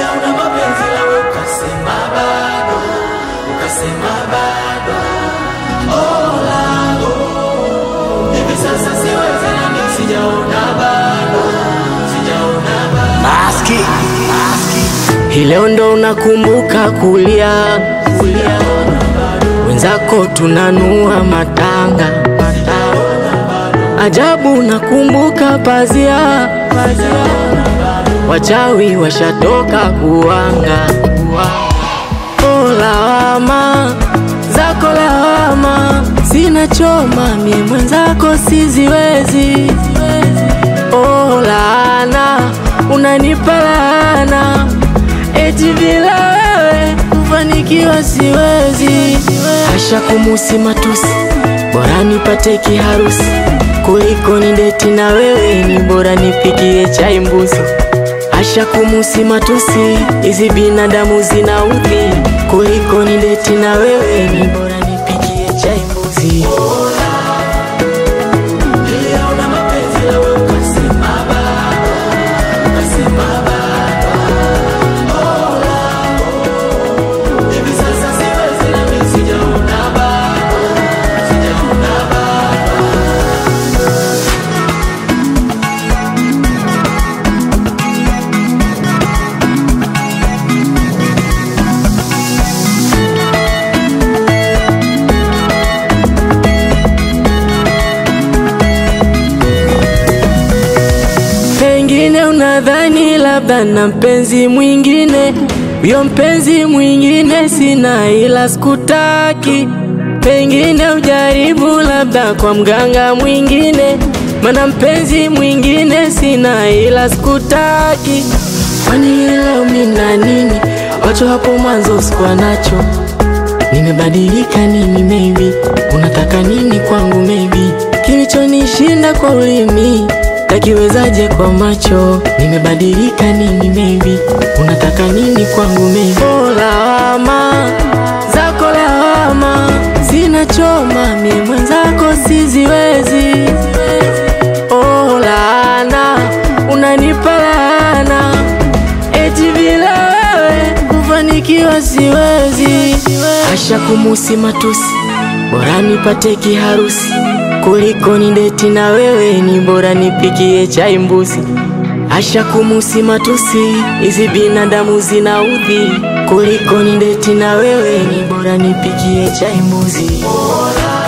una mapenzi lawe ukasema bado, ukasema bado. Oh, langu hivi sasa siwezi nami, sijaona bado, sijaona bado. Maski, maski. Hii leo ndo unakumbuka kulia, Sijaona bado, wenzako tunanua matanga. Ajabu nakumbuka pazia, sijaona bado. wachawi washatoka kuwanga. Oh, lawama zako lawama, sina choma mie mwenzako siziwezi. Oh, laana unanipa laana, eti bila wewe kufanikiwa siwezi. Hasha kumusi matusi, bora nipate kiharusi kuliko ni deti na wewe, ni bora nipikie chai mbuzi. Asha kumusi matusi, hizi binadamu zina udhi kuliko ni deti na wewe, ni bora nipikie chai mbuzi. Niliona mapenzi lawe ukasema bado, ukasema bado. Oh, langu hivi sasa siwezi nami, sijaona bado, sijaona bado. Pengine unadhani labda na mpenzi mwingine, huyo mpenzi mwingine sina, ila sikutaki. Pengine ujaribu labda kwa mganga mwingine, mana mpenzi mwingine sina, ila sikutaki. Kwani leo mina nini? Wacho hapo mwanzo sikuwa nacho Nimebadilika nini maybe Unataka nini kwangu maybe Kilichonishinda kwa ulimi Takiwezaje kwa macho Nimebadilika nini maybe Unataka nini kwangu maybe Oh lawama Zako lawama Sina choma mie mwenzako siziwezi Oh laana Unanipa laana Eti bila wewe kufanikiwa siwezi. Asha kumusi matusi, bora nipate kiharusi kuliko ni deti na wewe, ni bora nipikie chai mbuzi. Asha kumusi matusi, hizi binadamu zina udhi kuliko ni deti na wewe, ni bora nipikie chai mbuzi. Bora